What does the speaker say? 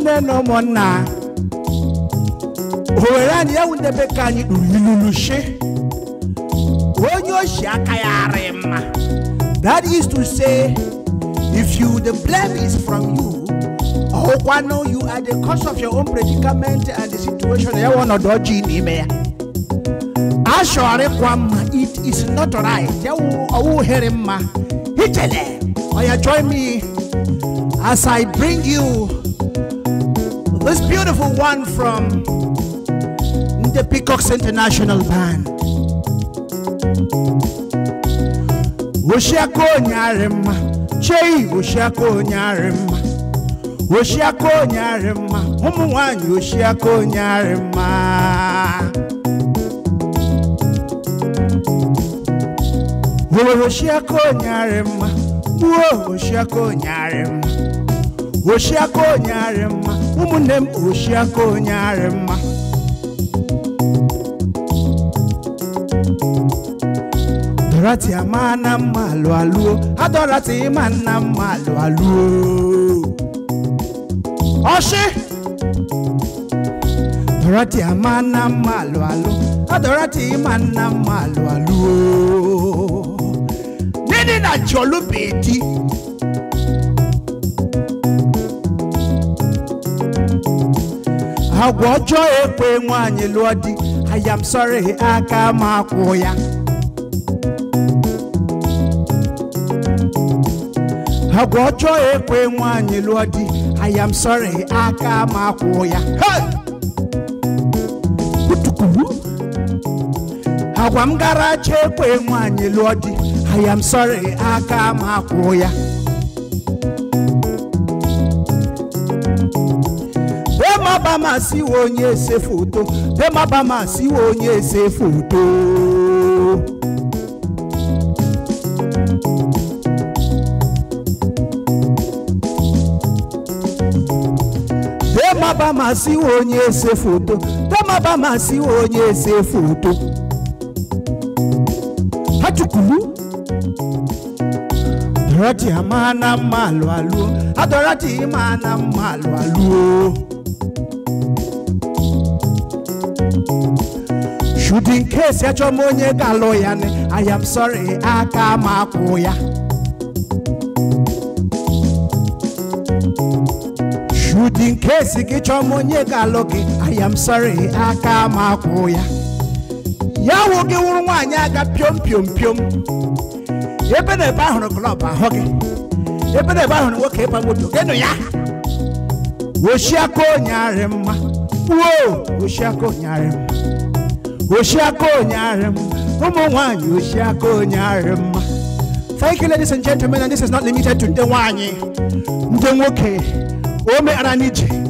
ụmụnne na ụmụnna owere anyị ya wụ ndị be ka anyị kpuru ilulu shi onye oshi aka ya arị mma that is to say if you the blame is from you ọkwa no you are the cause of your own predicament and the situation ya wụ ọnọdụ ọjọọ n'ime ya ashọrịkwa mma it is not right ya wụ ọwụ here mma hichele oya join me as i bring you this beautiful one from the peacocks international band oshiaka onye arị mma chei oshiaka onye arị mma oshiaka onye arị mma ụmụ nwanyị oshiaka onye arị mma Owere oshiaka onye arị mma gbuo oshiaka onye arị mma oshiaka onye arị mma ụmụnne m oshiaka onye arị mma dorati ama na mma alụ alụo adọrati ịma nna mma alụ alụo ọshị dorati ama na mma alụ alụ adọrati ịma nna mma alụ alụo nini na jọlụ bedi agwa ọjọọ ekwe nwaanyị lụọ di I am sorry aka m akwụ ya agwa ọjọọ ekwe nwaanyị lụọ di I am sorry aka m akwụ ya Hey! Kutukuru. agwa m gara acha ekwe nwaanyị lụọ di I am sorry aka m akwụ ya bemabama siwe onye ese foto bemabama siwe onye ese foto bemabama siwe onye ese foto bemabama siwe onye ese foto ha chukwulu dorati ama na mma alụ alụo adorati ịma na mma alụ alụo should in case achọ m onye ga-alụ ya ni i am sorry aka m akwụ ya should in case gị chọọ m onye ga-alụ gị i am sorry aka m akwụ ya ya wụ gị wụrụ nwaanyị aga piom piom piom ebe na ebe ahụrụ klọb ahụ gị ebe na ebe ahụrụ nwoke ịba moto gịnụ ya oshiaka onye arị mma wuo oshiaka onye arị mma oshiaka onye arị mma ụmụ nwanyị oshiaka onye arị mma thank you ladies and gentlemen and this is not limited to ndị nwanyị ndị nwoke o meghara n'ije